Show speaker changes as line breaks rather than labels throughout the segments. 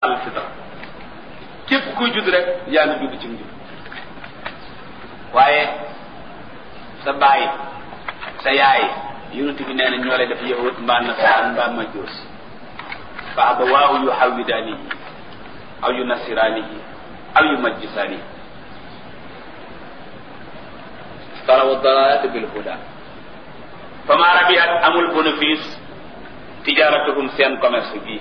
al fitra képp kuy judd rek yaa ngi judd ci njub waaye sa baay sa yaay yonent bi nee na ñoo lay def yahud mbaa nasaraan mbaa majuus fa abawaahu yu xawidaanihi aw yu nasiraanihi aw yu majjisaanihi taraw dalalata bil huda fama rabihat amul bénéfice tijaratuhum seen commerce bii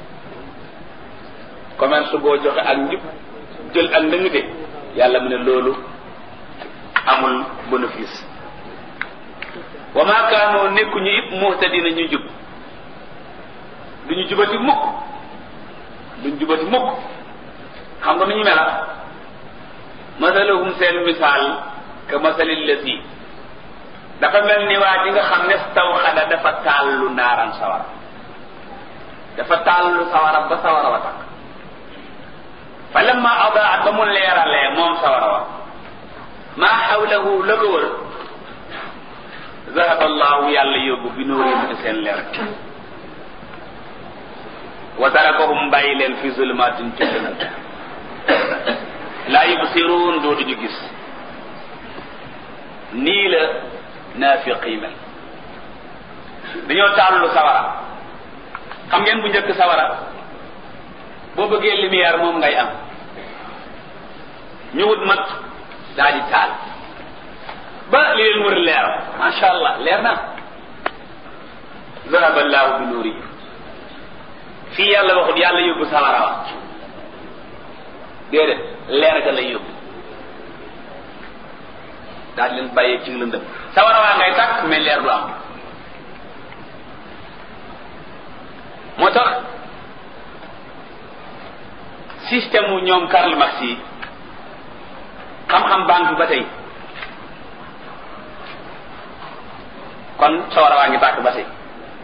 commerce boo joxe ak njub jël ak ndëng de yàlla mu ne loolu amul bénéfice wa ma kaanoo nekkuñu it muhtadina ñu jub duñu jubati mukk duñu jubati mukk xam nga nu ñu mela masalahum seen misaal ka masalil lati dafa mel ni waa ji nga xam ne taw xada dafa taallu naaran sawara dafa taallu sawara ba sawara wa takk fa lamma adaat ba mu leeralee moom sawara wa maa xawlahu la ko wër zahaba allahu yàlla yóbbu bi nuurihim ci seen leer wa tarakahum bàyyi leen fi zulmatin ci lëndëm laa yubsiruun dootuñu gis nii la naafiq yi mel dañoo taallu sawara xam ngeen bu njëkk sawara boo bëggee lumière moom ngay am ñu wut mat daa di taal ba li leen wër leer macha allah leer na zahaba allahu bi nuuri fii yàlla waxut yàlla yóbbu sawara wa déedéet leer ga lay yóbbu daal di leen bàyyee ci lëndëm sawara waa ngay tàkk mais leer du am moo tax système wu ñoom Karl Marx yi xam-xam banque ba tey kon sawara waa ngi tàkk ba tey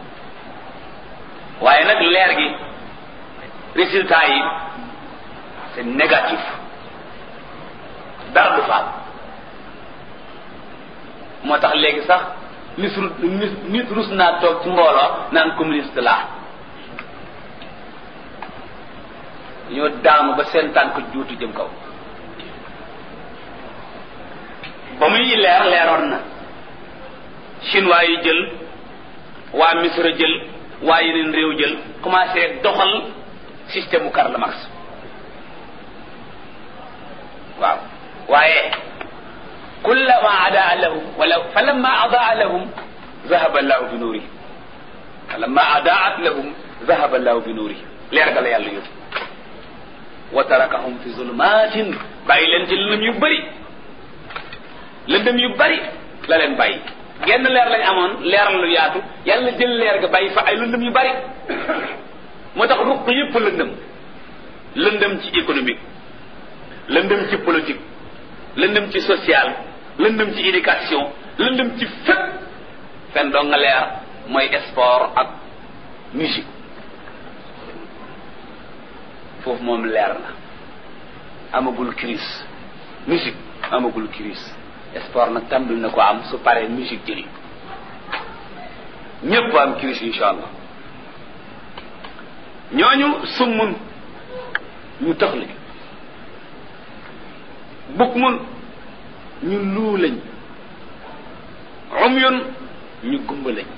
waaye nag leer gi résultat yi c'est négatif dara du faal moo tax léegi sax nit nit nit rus naa toog ci mbooloo naan communiste laa ñoo daanu ba seen tànk juutu jëm kaw ba muy leer leeroon na chinois yi jël waa misra jël waa yeneen réew jël commencé doxal système u Karl Marx waaw waaye kullama adaa lahum wala falamma adaa lahum zahaba allahu bi nuurihim falamma adaat lahum zahaba allahu bi nuurihim leer ga la yàlla yóbbu wa tarakahum fi zulumatin bàyyi leen ci lëndëm yu bëri lëndëm yu bëri la leen bàyyi genn leer lañ amoon leer lu yaatu yàlla jël leer ga bàyyi fa ay lëndëm yu bëri moo tax ruq yëpp lëndëm lëndëm ci économique lëndëm ci politique lëndëm ci social lëndëm ci éducation lëndëm ci fépp fen doo nga leer mooy sport ak musique foofu moom leer na amagul crise musique amagul crise sport nag tàmbali na ko am su paree musique jëli ñépp am crise insha allah ñooñu summun ñu tax lañ bukk mun ñu luu lañ umyun ñu gumba lañ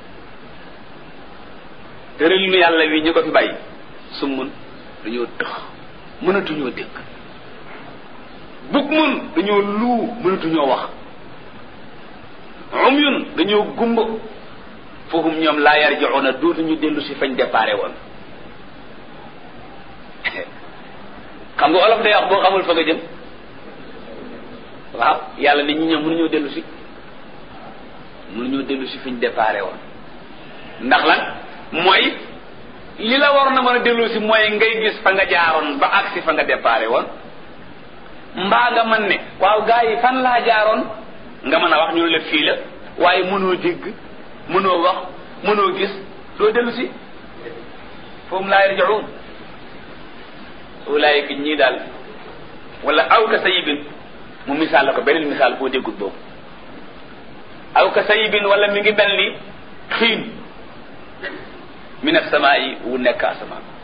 tëralinu yàlla wi ñu ko fi bàyyi summun dañoo tëx mënatuñoo dégg bukk mun dañoo luu mënatuñoo wax umyun dañoo gumba foofu ñoom laa yarji'una dootuñu dellu si fañ déparé woon xam nga olof day wax boo xamul fa nga jëm waaw yàlla nit ñi ñoom mënuñoo dellu si mënuñoo dellu si fi ñu déparé woon ndax lan mooy li la waroon na mën a dellu si mooy ngay gis fa nga jaaroon ba agsi fa nga déparé woon mbaa nga mën ne waaw gaa yi fan laa jaaroon nga mën a wax ñu la fii la waaye mënoo dégg mënoo wax mënoo gis doo dellu si foofu laa yarji'un ulaayika ñii daal wala aw ka sayibin mu misaal la ko beneen misaal boo déggut boobu aw ka sayibin wala mi ngi mel ni xiin min as-samaa'i wu nekk asamaan